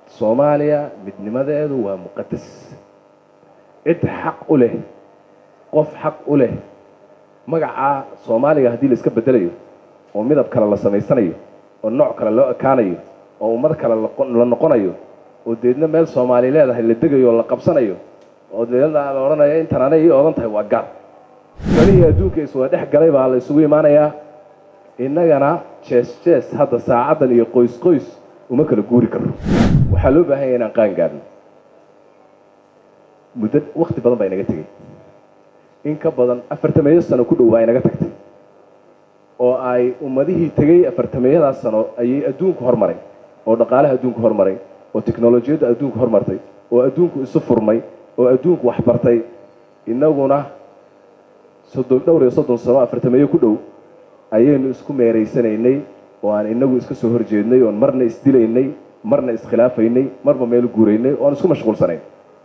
soomaaliya midnimadeedu waa muqadas cid xaq u leh qof xaq u leh magaca soomaaliga haddii la iska bedelayo oo midab kale la samaysanayo oo nooc kale loo ekaanayo oo ummad kale la noqonayo oo deedna meel soomaali leedahay la degayo oo la qabsanayo oo deedna la odhanayo intan anay ii odan tahay waa gaar danihii adduunka iswada dhex galay baa la isugu imaanayaa innagana jees jees hadda saacaddan iyo qoys qoys uma kala guuri karno waxaa loo baahan yahay inaan qaan gaadhno muddo wakti badan baa inaga tegey in ka badan afartameeyo sano ku dhow baa inaga tagtay oo ay ummadihii tegey afartameeyadaas sano ayay adduunku hormaray oo dhaqaalaha adduunku hormaray oo teknolojiyadda adduunku hormartay oo adduunku isu furmay oo adduunku waxbartay innaguna soddon dhowr iyo soddon sano afartameeyo ku dhow ayaynu isku meeraysanaynay oo aan inagu iska soo horjeednay oon marna isdilaynay marna iskhilaafaynay marba meel guuraynay oon isku mashquulsanayn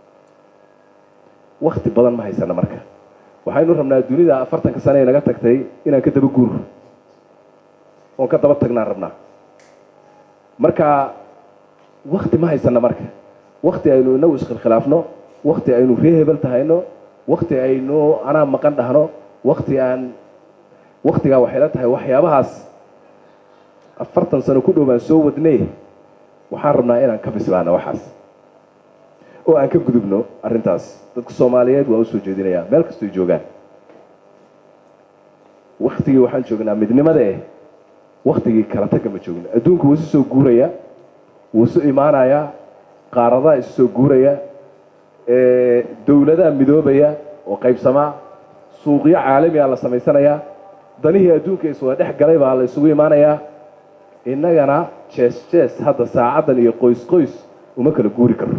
wakti badan ma haysana marka waxaynu rabnaa dunida afartanka sane ee naga tagtay inaan ka daba guuro oon ka daba tagnaan rabnaa marka wakti ma haysana marka wakti aynu inagu iskhilkhilaafno wakti aynu ree hebel tahayno wakti aynu anaa maqan dhahno wakti aan waktigaa waxay la tahay waxyaabahaas afartan sano ku dhow baan soo wadnay waxaan rabnaa inaan ka bislaano waxaas oo aan ka gudubno arrintaas dadka soomaaliyeed waa usoo jeedinayaa meel kastoy joogaan waktigii waxaan joognaa midnimada eh waktigii kala tagga ma joogno adduunku wuu isu soo guuraya wuu isu imaanayaa qaaradaha isu soo guuraya dowladaha midoobaya oo qaybsamaa suuqyo caalamiga la samaysanayaa danihii adduunka iswada dhex galay baa la isugu imaanayaa innagana jees jees hadda saacaddan iyo qoys qoys uma kala guuri karno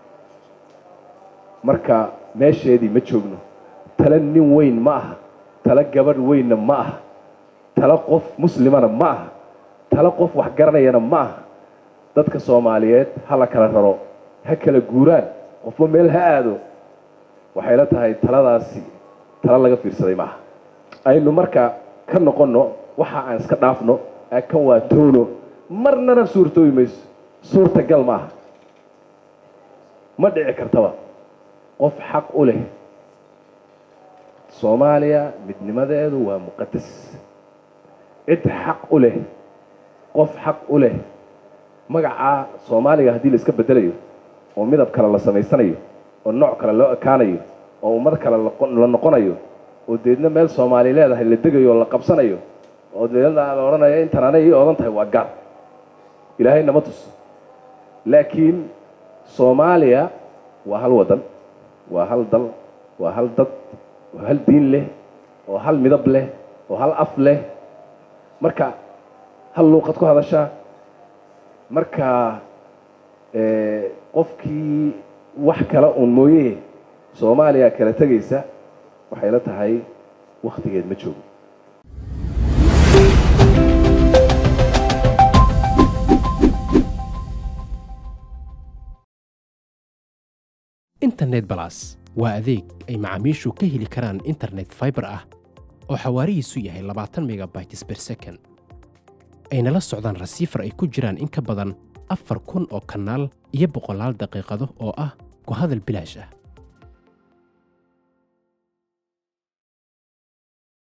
marka meesheedii ma joogno tale nin weyn ma aha tale gabadh weynna ma aha tale qof muslimana ma aha tale qof wax garanayana ma aha dadka soomaaliyeed ha la kala raro ha kala guuraan qofba meel ha aado waxay la tahay taladaasi tale laga fiirsaday ma aha aynu marka ka noqonno waxa aan iska dhaafno kan waa toono marnana suurtoobi mayso suurtagal ma aha ma dhici kartaba qof xaq u leh soomaaliya midnimadeedu waa muqadas cid xaq u leh qof xaq u leh magaca soomaaliga haddii la iska bedelayo oo midab kale la samaysanayo oo nooc kale loo ekaanayo oo ummad kale la noqonayo oo deedna meel soomaali leedahay la degayo oo la qabsanayo oo deedna la odhanayo intan anay ii odan tahay waa gaar ilaahay nama tuso laakiin soomaaliya waa hal waddan waa hal dal waa hal dad waa hal diin leh oo hal midab leh oo hal af leh marka hal luuqad ku hadashaa marka qofkii wax kale uun mooye soomaaliya kala tegaysa waxay la tahay wakhtigeed ma joogo internet balas waa adeeg ay macaamiishu ka heli karaan internet faibar ah oo xawaarihiisu yahay labaatan megabytes ber second ayna la socdaan rasiifar ay ku jiraan in ka badan afar kun oo kanaal iyo boqolaal daqiiqado oo ah ku hadal bilaash ah